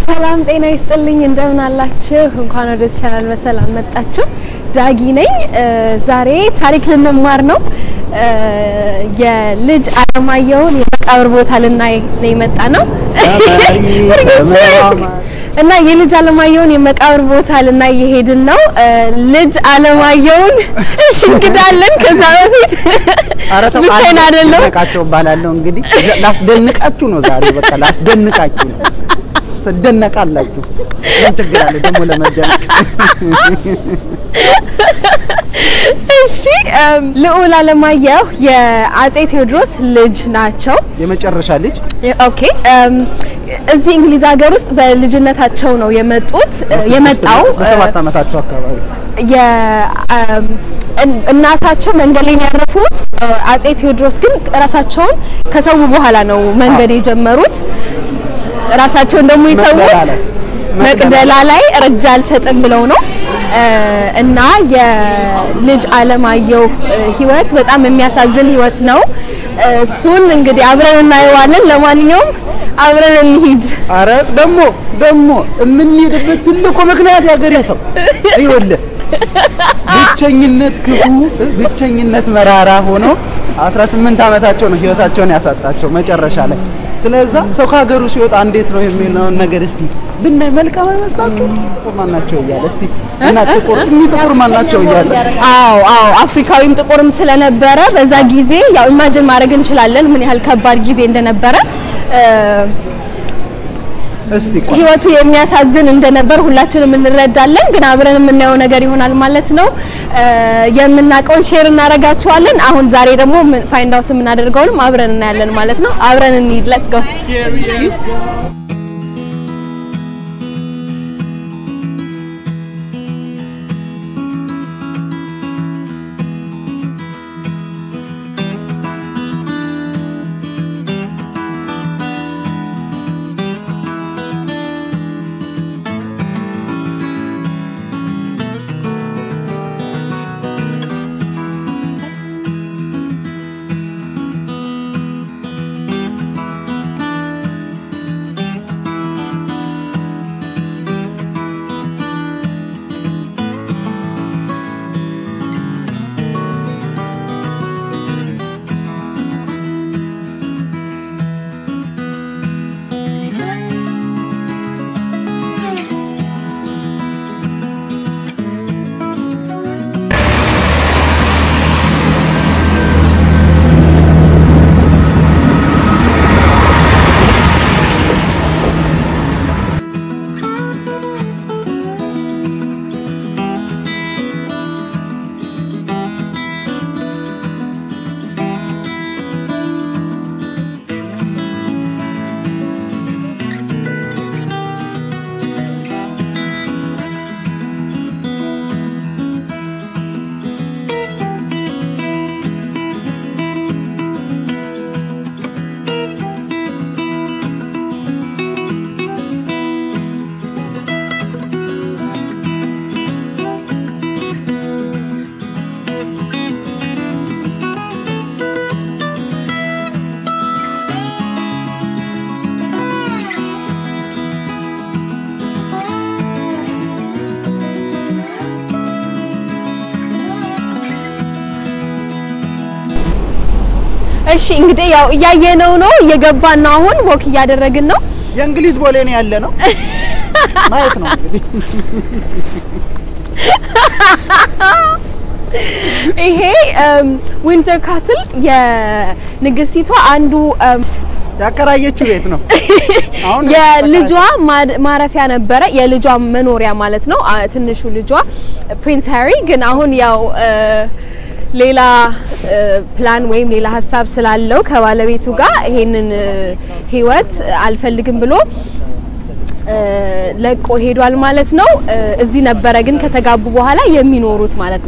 ሰላም ጤና ይስጥልኝ። እንደምን አላችሁ? እንኳን ወደ ቻናል በሰላም መጣችሁ። ዳጊ ነኝ። ዛሬ ታሪክ ልንማር ነው። የልጅ አለማየሁን የመቃብር ቦታ ልናይ ነው የመጣ ነው እና የልጅ አለማየሁን የመቃብር ቦታ ልናይ የሄድን ነው። ልጅ አለማየሁን እሺ፣ እንግዳለን። ከዛ በፊት ብቻዬን አይደለም ደንቃቸው እባላለሁ። እንግዲህ ላስደንቃችሁ ነው ዛሬ። በቃ ላስደንቃችሁ ነው። ትደነቃላችሁ። ምን ችግር አለ ደግሞ ለመደነቅ? እሺ ልዑል አለማየሁ የአጼ ቴዎድሮስ ልጅ ናቸው። የመጨረሻ ልጅ ኦኬ እዚህ እንግሊዝ ሀገር ውስጥ በልጅነታቸው ነው የመጡት የመጣው በሰባት ዓመታቸው አካባቢ እናታቸው መንገድ ላይ ያረፉት። አጼ ቴዎድሮስ ግን ራሳቸውን ከሰው በኋላ ነው መንገድ የጀመሩት። ራሳቸውን ደግሞ የሰዉት መቅደላ ላይ ረጃ አልሰጥም ብለው ነው። እና የልጅ አለማየሁ ህይወት በጣም የሚያሳዝን ህይወት ነው። እሱን እንግዲህ አብረን እናየዋለን። ለማንኛውም አብረን እንሂድ። አረ ደግሞ ደግሞ የምንሄድበት ትልቁ ምክንያት ያገሬ ሰው ይኸውልህ ብቸኝነት ክፉ ብቸኝነት መራራ ሆኖ 18 ዓመታቸው ነው ህይወታቸውን ያሳጣቸው መጨረሻ ላይ። ስለዛ ሰው ከሀገሩ ሲወጣ እንዴት ነው የሚለውን ነገር እስቲ ብናይ መልካም አይመስላችሁ? ጥቁር ማናቸው እያለ እስቲ እና ጥቁር እኚህ ጥቁር ማናቸው እያለ አዎ አዎ አፍሪካዊም ጥቁርም ስለነበረ በዛ ጊዜ ያው ኢማጅን ማድረግ እንችላለን ምን ያህል ከባድ ጊዜ እንደነበረ እስቲ ቆይ ህይወቱ የሚያሳዝን እንደነበር ሁላችንም እንረዳለን። ግን አብረን የምናየው ነገር ይሆናል ማለት ነው። የምናውቀውን ሼር እናደርጋቸዋለን። አሁን ዛሬ ደግሞ ፋይንድ አውት የምናደርገውንም አብረን እናያለን ማለት ነው። አብረን እንሂድ። ሌትስ ጎ እሺ እንግዲህ ያው እያየነው ነው፣ እየገባን ነው። አሁን ወክ እያደረግን ነው። የእንግሊዝ ቦሌ ነው ያለ ነው ማየት ነው እንግዲህ ይሄ ዊንዘር ካስል የንግስቲቷ አንዱ ያከራየችው ቤት ነው። አሁን የልጇ ማረፊያ ነበረ፣ የልጇ መኖሪያ ማለት ነው። ትንሹ ልጇ ፕሪንስ ሃሪ ግን አሁን ያው ሌላ ፕላን ወይም ሌላ ሀሳብ ስላለው ከባለቤቱ ጋር ይሄንን ህይወት አልፈልግም ብሎ ለቆ ሄዷል ማለት ነው። እዚህ ነበረ ግን ከተጋቡ በኋላ የሚኖሩት ማለት ነው።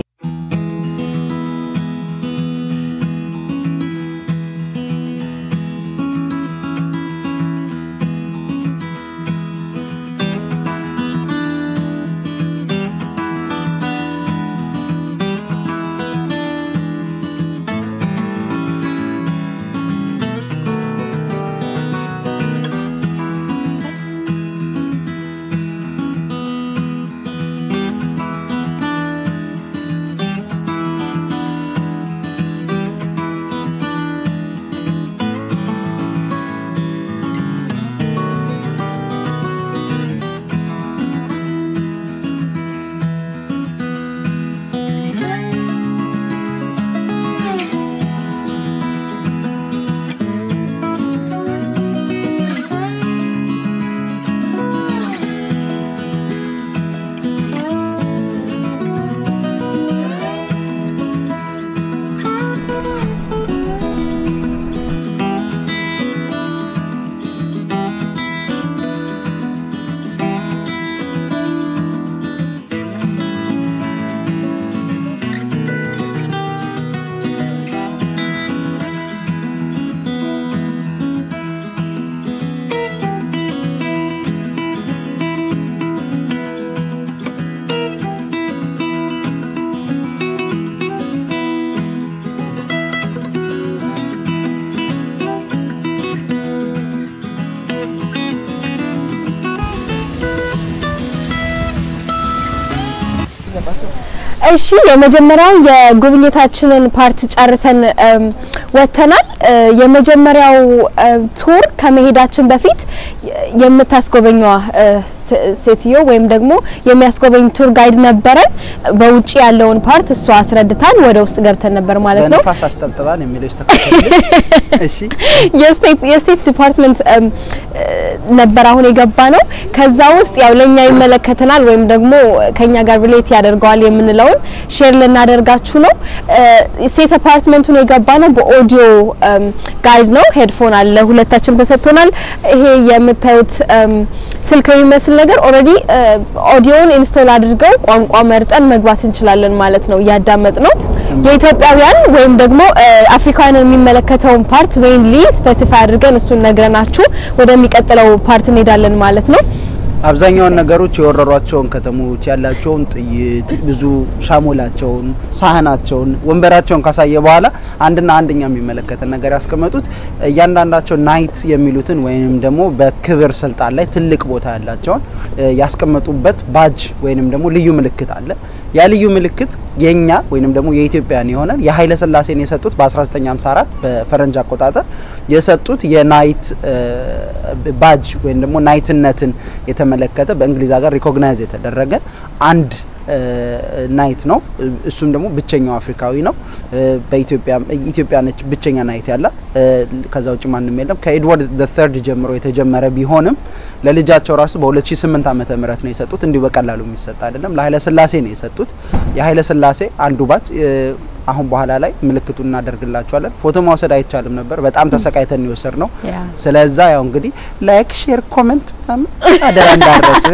እሺ የመጀመሪያው የጉብኝታችንን ፓርት ጨርሰን እም፣ ወጥተናል። እ፣ የመጀመሪያው እ፣ ቱር ከመሄዳችን በፊት የ- የምታስጎበኘዋ እ፣ ሴ- ሴትዮ ወይም ደግሞ የሚያስጎበኝ ቱር ጋይድ ነበረን። በውጪ ያለውን ፓርት እሷ አስረድታን ወደ ውስጥ ገብተን ነበር ማለት ነው። በነፋስ አስጠብጥባል የሚለው ይስተካከል። እሺ የስቴት የስቴት ዲፓርትመንት እም፣ እ፣ ነበር አሁን የገባ ነው። ከዛ ውስጥ ያው ለኛ ይመለከተናል ወይም ደግሞ ከኛ ጋር ሪሌት ያደርገዋል የምንለውን ሼር ልናደርጋችሁ ነው። እ፣ ስቴት አፓርትመንቱን የገባ ነው በኦዲዮ እም፣ ጋይድ ነው። ሄድፎን አለ ሁለታችን ተሰጥቶናል። ይሄ የምታዩት እም፣ ስልክ የሚመስል ነገር ኦልሬዲ ኦዲዮውን ኢንስቶል አድርገው ቋንቋ መርጠን መግባት እንችላለን ማለት ነው። እያዳመጥ ነው የኢትዮጵያውያን ወይም ደግሞ እ፣ አፍሪካውያንን የሚመለከተውን ፓርት ሜይንሊ ስፔሲፋይ አድርገን እሱን ነግረናችሁ ወደሚቀጥለው ፓርት እንሄዳለን ማለት ነው። አብዛኛውን ነገሮች የወረሯቸውን ከተሞች ያላቸውን ጥይት ብዙ ሻሞላቸውን፣ ሳህናቸውን፣ ወንበራቸውን ካሳየ በኋላ አንድና አንደኛ የሚመለከተን ነገር ያስቀመጡት እያንዳንዳቸው ናይት የሚሉትን ወይንም ደግሞ በክብር ስልጣን ላይ ትልቅ ቦታ ያላቸውን እ፣ ያስቀመጡበት ባጅ ወይንም ደግሞ ልዩ ምልክት አለ። ያ ልዩ ምልክት የኛ ወይንም ደግሞ የኢትዮጵያን የሆነ የኃይለ ሥላሴን የሰጡት በ1954 በፈረንጅ አቆጣጠር የሰጡት የናይት እ፣ ባጅ ወይም ደግሞ ናይትነትን የተመለከተ በእንግሊዝ ሀገር ሪኮግናይዝ የተደረገ አንድ እ፣ ናይት ነው። እሱም ደግሞ ብቸኛው አፍሪካዊ ነው። እ፣ በኢትዮጵያ ኢትዮጵያ ነች ብቸኛ ናይት ያላት። እ፣ ከዛ ውጭ ማንም የለም። ከኤድዋርድ ዘ ተርድ ጀምሮ የተጀመረ ቢሆንም ለልጃቸው ራሱ በ2008 ዓመተ ምህረት ነው የሰጡት። እንዲሁ በቀላሉ የሚሰጥ አይደለም። ለኃይለ ሥላሴ ነው የሰጡት። የኃይለ ሥላሴ አንዱ ባጅ እ፣ አሁን በኋላ ላይ ምልክቱን እናደርግላቸዋለን። ፎቶ ማውሰድ አይቻልም ነበር። በጣም ተሰቃይተን የወሰድ ነው። ስለዛ ያው እንግዲህ ላይክ፣ ሼር፣ ኮሜንት ምናምን አደራ እንዳረስ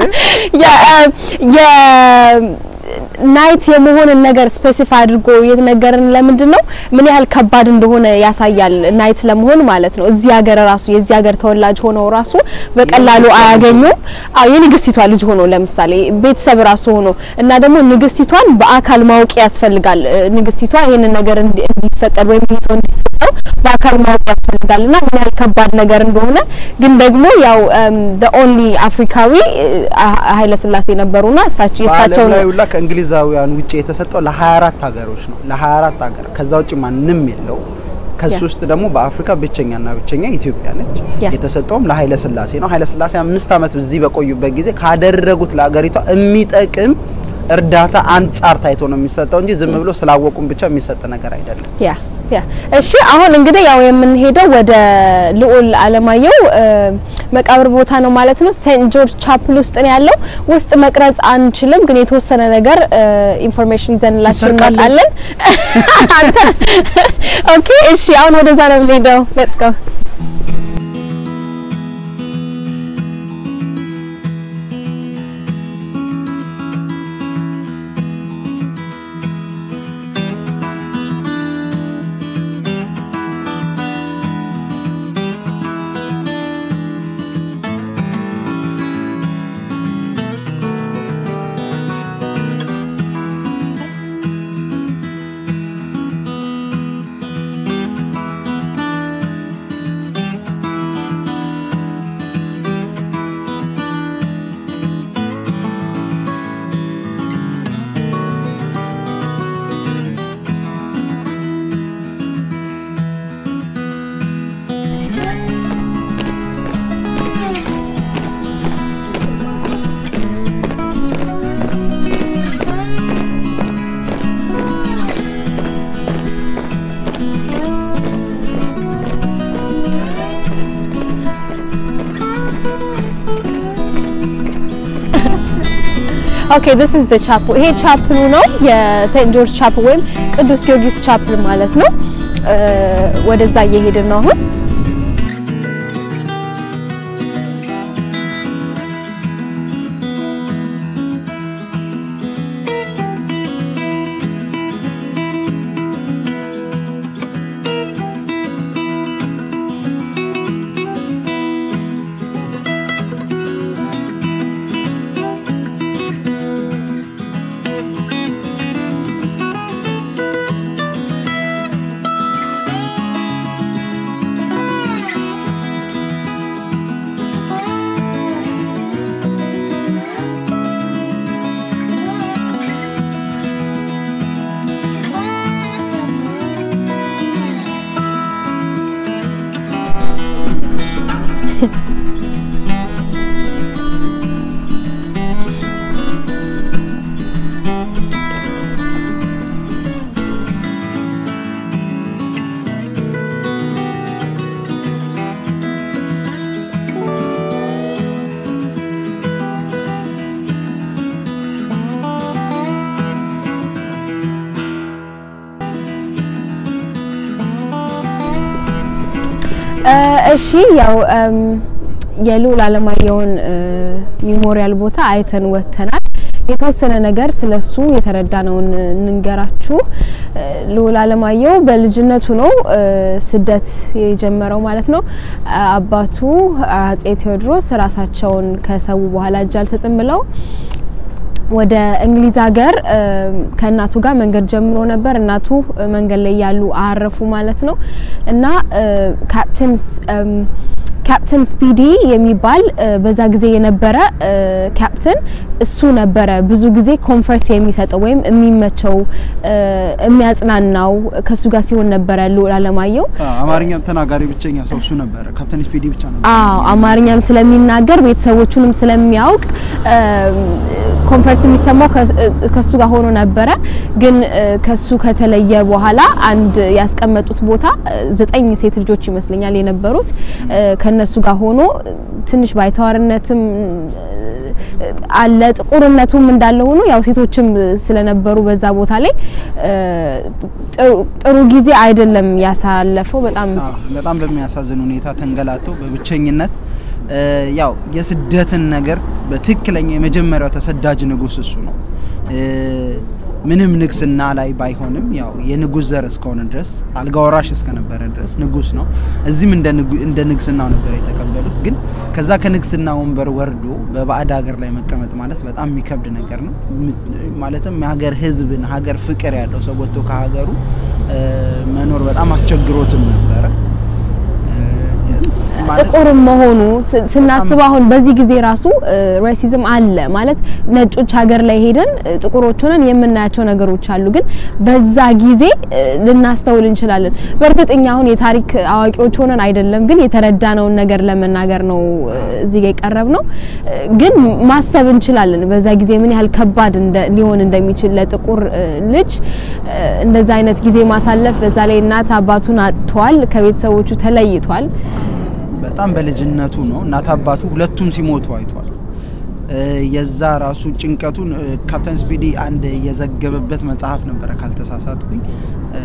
ናይት የመሆንን ነገር ስፔሲፋይ አድርጎ የተነገረን ለምንድን ነው? ምን ያህል ከባድ እንደሆነ ያሳያል። ናይት ለመሆን ማለት ነው። እዚህ ሀገር ራሱ የዚህ ሀገር ተወላጅ ሆነው ራሱ በቀላሉ አያገኙም። አዎ የንግስቲቷ ልጅ ሆኖ ለምሳሌ ቤተሰብ ራሱ ሆኖ እና ደግሞ ንግስቲቷን በአካል ማወቅ ያስፈልጋል። እ፣ ንግስቲቷ ይህንን ነገር እንዲ- እንዲፈቀድ ወይም ይህ ሰው እንዲሰጠው በአካል ማወቅ ያስፈልጋል እና ምን ያህል ከባድ ነገር እንደሆነ ግን ደግሞ ያው ኦንሊ አፍሪካዊ ኃይለ ሥላሴ ነበሩና እሳቸው በዓለም የእሳቸውን ላይ ሁላ ከእንግሊዛውያን ውጭ የተሰጠው ለ24 ሀገሮች ነው። ለ24 ሀገር ከዛ ውጭ ማንም የለው። ከሱ ያ። ውስጥ ደግሞ በአፍሪካ ብቸኛና ብቸኛ ኢትዮጵያ ነች። ያ። የተሰጠውም ለኃይለ ሥላሴ ነው። ኃይለ ሥላሴ አምስት ዓመት እዚህ በቆዩበት ጊዜ ካደረጉት ለሀገሪቷ የሚጠቅም እርዳታ አንጻር ታይቶ ነው የሚሰጠው እንጂ ዝም ብሎ ስላወቁም ብቻ የሚሰጥ ነገር አይደለም። ያ ያ እሺ አሁን እንግዲህ ያው የምንሄደው ወደ ልዑል አለማየሁ እ፣ መቃብር ቦታ ነው ማለት ነው። ሴንት ጆርጅ ቻፕል ውስጥ ነው ያለው። ውስጥ መቅረጽ አንችልም፣ ግን የተወሰነ ነገር ኢንፎርሜሽን ይዘንላችሁ እንሰርቃለን። እንመጣለን። አንተ ኦኬ እሺ አሁን ወደዛ ነው የምንሄደው። ሌትስ ጎ ኦኬ ዲስ ኢዝ ዘ ቻፕል። ይሄ ቻፕሉ ነው የሴንት ጆርጅ ቻፕል ወይም ቅዱስ ጊዮርጊስ ቻፕል ማለት ነው። እ፣ ወደዛ እየሄድን ነው አሁን። ያው እም፣ የልዑል አለማየሁን እ፣ ሚሞሪያል ቦታ አይተን ወጥተናል። የተወሰነ ነገር ስለሱ የተረዳነውን እንንገራችሁ። እ፣ ልዑል አለማየሁ በልጅነቱ ነው እ፣ ስደት የጀመረው ማለት ነው። አ- አባቱ አጼ ቴዎድሮስ ራሳቸውን ከሰው በኋላ እጅ አልሰጥም ብለው ወደ እንግሊዝ ሀገር እ፣ ከእናቱ ጋር መንገድ ጀምሮ ነበር። እናቱ እ፣ መንገድ ላይ ያሉ አረፉ ማለት ነው እና እ፣ ካፕቴን ስ- እም፣ ካፕቴን ስፒዲ የሚባል እ፣ በዛ ጊዜ የነበረ እ፣ ካፕቴን እሱ ነበረ ብዙ ጊዜ ኮንፈርት የሚሰጠው ወይም የሚመቸው እ፣ የሚያጽናናው ከሱ ጋር ሲሆን ነበረ ልዑል አለማየሁ አማርኛም ተናጋሪ ብቸኛ ሰው እሱ ነበረ። ካፕቴን ስፒዲ ብቻ ነበር። አዎ አማርኛም ስለሚናገር ቤተሰቦቹንም ስለሚያውቅ ኮንፈርት የሚሰማው ከ- ከሱ ጋር ሆኖ ነበረ። ግን እ፣ ከሱ ከተለየ በኋላ አንድ ያስቀመጡት ቦታ እ፣ ዘጠኝ ሴት ልጆች ይመስለኛል የነበሩት እ፣ ከነሱ ጋር ሆኖ እ፣ ትንሽ ባይተዋርነትም እ፣ አለ ጥቁርነቱም እንዳለ ሆኖ ያው ሴቶችም ስለነበሩ በዛ ቦታ ላይ እ፣ ጥሩ- ጥሩ ጊዜ አይደለም ያሳለፈው በጣም አዎ፣ በጣም በሚያሳዝን ሁኔታ ተንገላቶ በብቸኝነት እ፣ ያው የስደትን ነገር በትክክለኛ የመጀመሪያው ተሰዳጅ ንጉስ እሱ ነው። እ፣ ምንም ንግስና ላይ ባይሆንም ያው የንጉስ ዘር እስከሆነ ድረስ አልጋ ወራሽ እስከነበረ ድረስ ንጉስ ነው። እዚህም እንደ ንጉ- እንደ ንግስናው ነበር የተቀበሉት። ግን ከዛ ከንግስና ወንበር ወርዶ በባዕድ ሀገር ላይ መቀመጥ ማለት በጣም የሚከብድ ነገር ነው። ም- ማለትም የሀገር ህዝብን ሀገር ፍቅር ያለው ሰው ወጥቶ ከሀገሩ እ፣ መኖር በጣም አስቸግሮትም ነበረ። እ፣ ማለት ጥቁርም መሆኑ ስ- ስናስብ አሁን በዚህ ጊዜ ራሱ ሬሲዝም አለ ማለት ነጮች ሀገር ላይ ሄደን እ፣ ጥቁሮች ሆነን የምናያቸው ነገሮች አሉ። ግን በዛ ጊዜ እ፣ ልናስተውል እንችላለን። በእርግጥ እኛ አሁን የታሪክ አዋቂዎች ሆነን አይደለም፣ ግን የተረዳነውን ነገር ለመናገር ነው እ፣ እዚህ ጋር የቀረብ ነው። እ፣ ግን ማሰብ እንችላለን በዛ ጊዜ ምን ያህል ከባድ እንደ- ሊሆን እንደሚችል ለጥቁር እ፣ ልጅ እ፣ እንደዛ አይነት ጊዜ ማሳለፍ። በዛ ላይ እናት አባቱን አጥቷል፣ ከቤተሰቦቹ ተለይቷል። በጣም በልጅነቱ ነው እናት አባቱ ሁለቱም ሲሞቱ አይቷል። እ፣ የዛ ራሱ ጭንቀቱን እ፣ ካፕቴን ስፒዲ አንድ የዘገበበት መጽሐፍ ነበረ ካልተሳሳትኩኝ። እ፣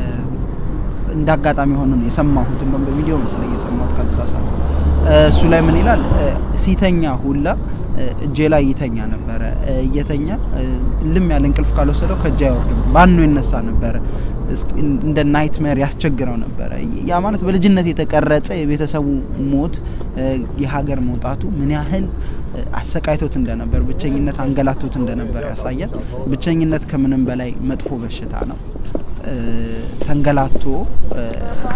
እንደ አጋጣሚ ሆኖ ነው የሰማሁት፣ እንደውም በቪዲዮ መሰለኝ የሰማሁት ካልተሳሳትኩ። እ፣ እሱ ላይ ምን ይላል? እ፣ ሲተኛ ሁላ እ፣ እጄ ላይ ይተኛ ነበረ። እ፣ እየተኛ እ፣ ልም ያለ እንቅልፍ ካልወሰደው ከእጄ አይወርድም፣ ባኖ ይነሳ ነበረ። እስኪ እንደ ናይትሜር ያስቸግረው ነበረ። ያ ማለት በልጅነት የተቀረጸ የቤተሰቡ ሞት እ፣ የሀገር መውጣቱ ምን ያህል እ፣ አሰቃይቶት እንደነበር፣ ብቸኝነት አንገላቶት እንደነበር ያሳያል። ብቸኝነት ከምንም በላይ መጥፎ በሽታ ነው። እ፣ ተንገላቶ እ፣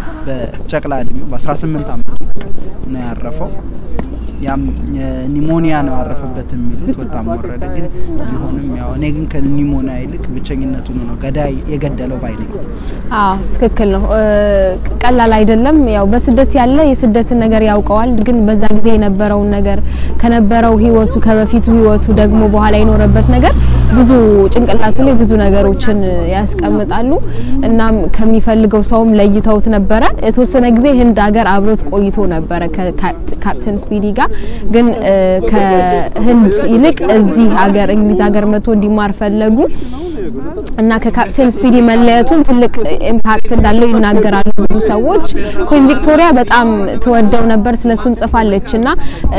በጨቅላ እድሜው በ18 ዓመቱ ነው ያረፈው። ያም ኒሞኒያ ነው ያረፈበት የሚሉት ወጣም ወረደ። ግን ቢሆንም ያው እኔ ግን ከኒሞኒያ ይልቅ ብቸኝነቱ ነው ገዳይ የገደለው ባይ ነኝ። አዎ ትክክል ነው። እ፣ ቀላል አይደለም። ያው በስደት ያለ የስደትን ነገር ያውቀዋል። ግን በዛ ጊዜ የነበረውን ነገር ከነበረው ህይወቱ ከበፊቱ ህይወቱ ደግሞ በኋላ የኖረበት ነገር ብዙ ጭንቅላቱ ላይ ብዙ ነገሮችን ያስቀምጣሉ። እናም ከሚፈልገው ሰውም ለይተውት ነበረ። የተወሰነ ጊዜ ህንድ ሀገር አብሮት ቆይቶ ነበረ ከካፕቴን ስፒዲ ጋር ግን እ፣ ከህንድ ይልቅ እዚህ ሀገር እንግሊዝ ሀገር መጥቶ እንዲማር ፈለጉ እና ከካፕቴን ስፒዲ መለየቱን ትልቅ ኢምፓክት እንዳለው ይናገራሉ ብዙ ሰዎች። ኩዊን ቪክቶሪያ በጣም ትወደው ነበር፣ ስለሱም ጽፋለች እና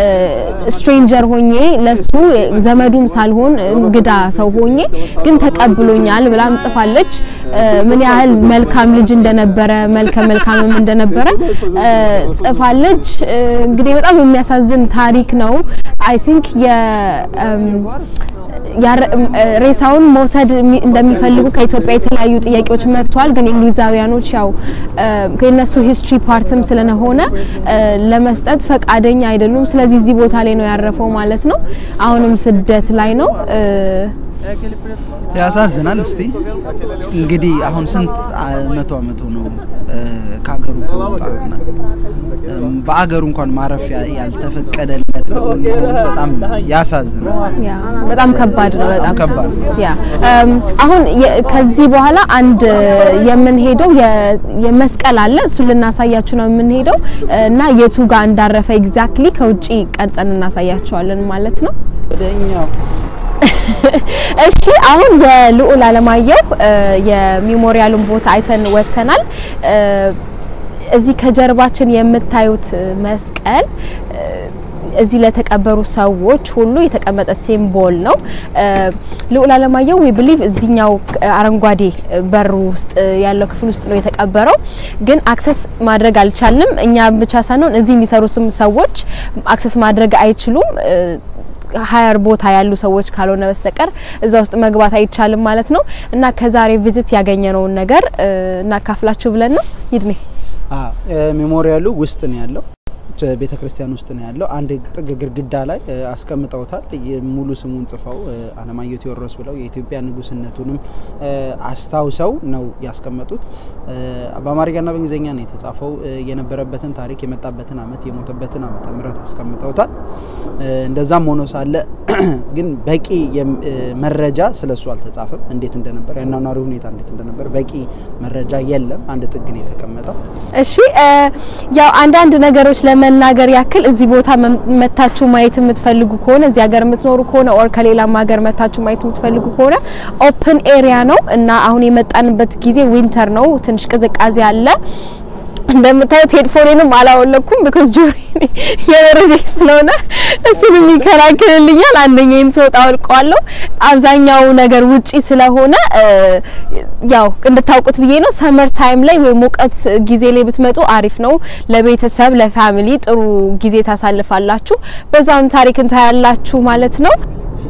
ስትሬንጀር ሆኜ ለሱ ዘመዱም ሳልሆን እንግዳ ሰው ሆኜ ግን ተቀብሎኛል ብላም ጽፋለች። እ፣ ምን ያህል መልካም ልጅ እንደነበረ መልከ መልካምም እንደነበረ እ፣ ጽፋለች። እ፣ እንግዲህ በጣም የሚያሳዝን ታሪክ ነው። አይ ቲንክ የ እም፣ ያረ- እም፣ እ፣ ሬሳውን መውሰድ የሚ- እንደሚፈልጉ ከኢትዮጵያ የተለያዩ ጥያቄዎች መጥተዋል። ግን እንግሊዛውያኖች ያው እ፣ ከነሱ ሂስትሪ ፓርትም ስለሆነ እ፣ ለመስጠት ፈቃደኛ አይደሉም። ስለዚህ እዚህ ቦታ ላይ ነው ያረፈው ማለት ነው። አሁንም ስደት ላይ ነው። እ፣ ያሳዝናል። እስቲ እንግዲህ አሁን ስንት አ- መቶ አመቱ ነው እ፣ ከሀገሩ ከወጣና እም፣ በአገሩ እንኳን ማረፊያ ያልተፈቀደለት መሆኑ በጣም ያሳዝናል። ያ በጣም ከባድ ነው። በጣም ከባድ ነው። ያ እም፣ አሁን የ- ከዚህ በኋላ አንድ የምንሄደው የ- የመስቀል አለ እሱ ልናሳያችሁ ነው የምንሄደው እና የቱ ጋር እንዳረፈ ኤግዛክትሊ ከውጪ ቀርጸን እናሳያቸዋለን ማለት ነው። ወደኛው እሺ አሁን የልዑል አለማየሁ እ፣ የሜሞሪያሉን ቦታ አይተን ወጥተናል። እ፣ እዚህ ከጀርባችን የምታዩት መስቀል እዚህ ለተቀበሩ ሰዎች ሁሉ የተቀመጠ ሲምቦል ነው። ልዑል አለማየሁ ዊ ብሊቭ እዚኛው አረንጓዴ በር ውስጥ ያለው ክፍል ውስጥ ነው የተቀበረው። ግን አክሰስ ማድረግ አልቻልንም። እኛ ብቻ ሳንሆን እዚህ የሚሰሩ ስም ሰዎች አክሰስ ማድረግ አይችሉም። ሀያር ቦታ ያሉ ሰዎች ካልሆነ በስተቀር እዛ ውስጥ መግባት አይቻልም ማለት ነው። እና ከዛሬ ቪዚት ያገኘነውን ነገር እናካፍላችሁ ብለን ነው። ይድኔ ሜሞሪያሉ ውስጥ ነው ያለው ቤተ ክርስቲያን ውስጥ ነው ያለው። አንድ ጥግ ግድግዳ ላይ አስቀምጠውታል። ሙሉ ስሙን ጽፈው አለማየሁ ቴዎድሮስ ብለው የኢትዮጵያ ንጉስነቱንም አስታውሰው ነው ያስቀመጡት። በአማርኛና በእንግሊዝኛ ነው የተጻፈው። የነበረበትን ታሪክ፣ የመጣበትን አመት፣ የሞተበትን ዓመተ ምህረት አስቀምጠውታል። እንደዛም ሆኖ ሳለ ግን በቂ መረጃ ስለሱ አልተጻፈም። እንዴት እንደነበር የአኗኗሪ ሁኔታ እንዴት እንደነበር በቂ መረጃ የለም። አንድ ጥግ ነው የተቀመጠው። እሺ ያው አንዳንድ ነገሮች ለመናገር ያክል እዚህ ቦታ መታችሁ ማየት የምትፈልጉ ከሆነ እዚህ ሀገር የምትኖሩ ከሆነ ኦር ከሌላም ሀገር መታችሁ ማየት የምትፈልጉ ከሆነ ኦፕን ኤሪያ ነው እና አሁን የመጣንበት ጊዜ ዊንተር ነው። ትንሽ ቅዝቃዜ አለ። እንደምታዩት ሄድፎኔንም አላወለኩም ቢኮዝ ጆሪ የበረዴ ስለሆነ እሱንም ይከላከልልኛል። አንደኛዬን ስወጣ አውልቀዋለሁ። አብዛኛው ነገር ውጪ ስለሆነ ያው እንድታውቁት ብዬ ነው። ሰመር ታይም ላይ ወይ ሙቀት ጊዜ ላይ ብትመጡ አሪፍ ነው። ለቤተሰብ ለፋሚሊ ጥሩ ጊዜ ታሳልፋላችሁ። በዛም ታሪክ እንታያላችሁ ማለት ነው።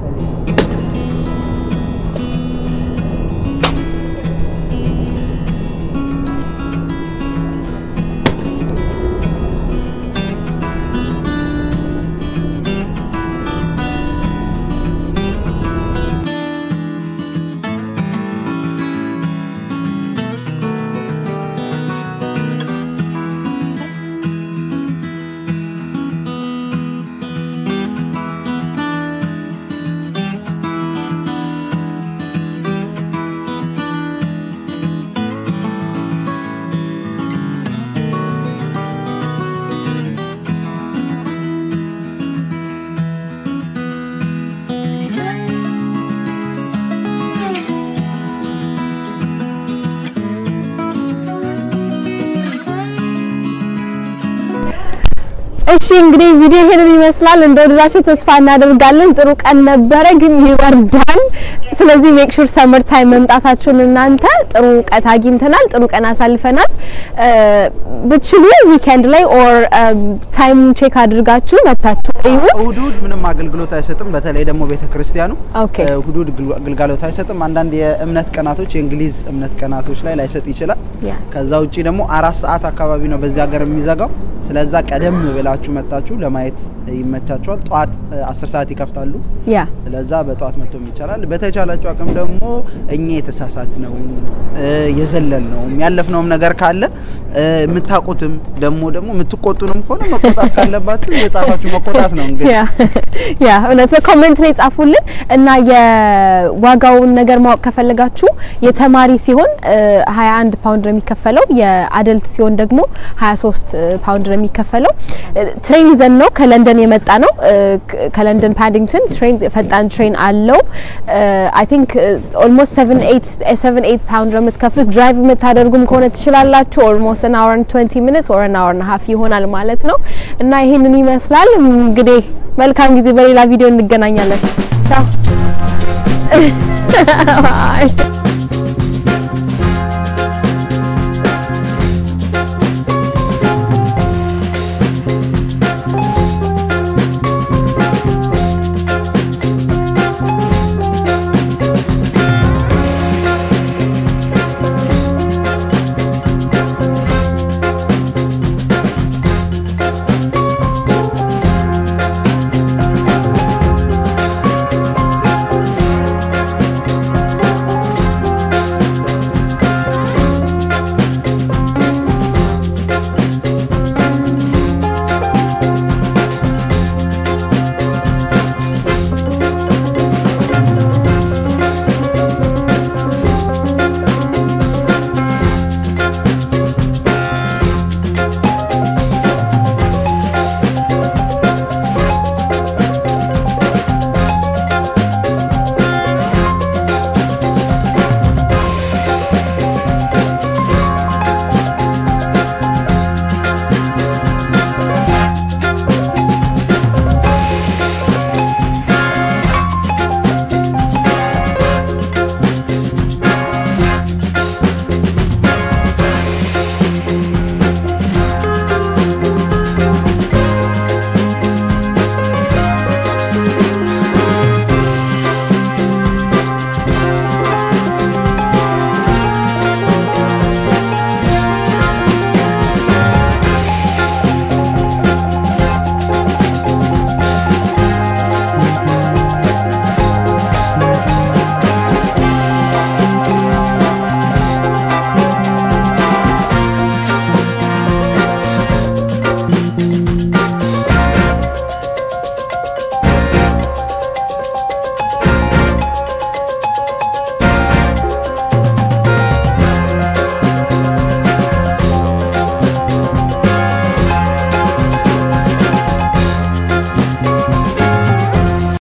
እሺ እንግዲህ ቪዲዮ ይሄንን ይመስላል። እንደወደዳችሁ ተስፋ እናደርጋለን። ጥሩ ቀን ነበረ፣ ግን ይበርዳል። ስለዚህ ሜክ ሹር ሰመር ታይም መምጣታችሁን እናንተ ጥሩ እውቀት አግኝተናል፣ ጥሩ ቀን አሳልፈናል። ብትችሉ ዊኬንድ ላይ ኦር ታይም ቼክ አድርጋችሁ መታችሁ እዩት። እሁድ እሁድ ምንም አገልግሎት አይሰጥም። በተለይ ደግሞ ቤተክርስቲያኑ ኦኬ እሁድ እሁድ ግልጋሎት አይሰጥም። አንዳንድ የእምነት ቀናቶች የእንግሊዝ እምነት ቀናቶች ላይ ላይሰጥ ይችላል። ያ ከዛ ውጪ ደግሞ አራት ሰዓት አካባቢ ነው በዚህ ሀገር የሚዘጋው። ስለዛ ቀደም ብላችሁ መጣችሁ ለማየት ይመቻችኋል። ጠዋት አስር ሰዓት ይከፍታሉ። ያ ስለዛ በጠዋት መጥቶም ይቻላል። በተቻላችሁ አቅም ደግሞ እኛ የተሳሳት ነው የዘለል ነው ያለፍነውም ነገር ካለ የምታውቁትም ደግሞ ደግሞ የምትቆጡንም ከሆነ መቆጣት ካለባችሁ የጻፋችሁ መቆጣት ነው እንግዲህ ያ ያ እውነት ነው። ኮሜንት ላይ ጻፉልን እና የዋጋውን ነገር ማወቅ ከፈለጋችሁ የተማሪ ሲሆን 21 ፓውንድ ነው የሚከፈለው፣ የአደልት ሲሆን ደግሞ 23 ፓውንድ ነው የሚከፈለው። ትሬን ይዘን ነው ከለንደን የመጣ ነው። ከለንደን ፓዲንግተን ትሬን ፈጣን ትሬን አለው። አይ ቲንክ ኦልሞስት 7 8 7 8 ፓውንድ ነው የምትከፍሉት። ድራይቭ የምታደርጉም ከሆነ ትችላላችሁ። ኦልሞስት አን አወር 20 ሚኒትስ ኦር አን አወር እና ሀፍ ይሆናል ማለት ነው እና ይሄንን ይመስላል እንግዲህ መልካም ጊዜ። በሌላ ቪዲዮ እንገናኛለን። ቻው።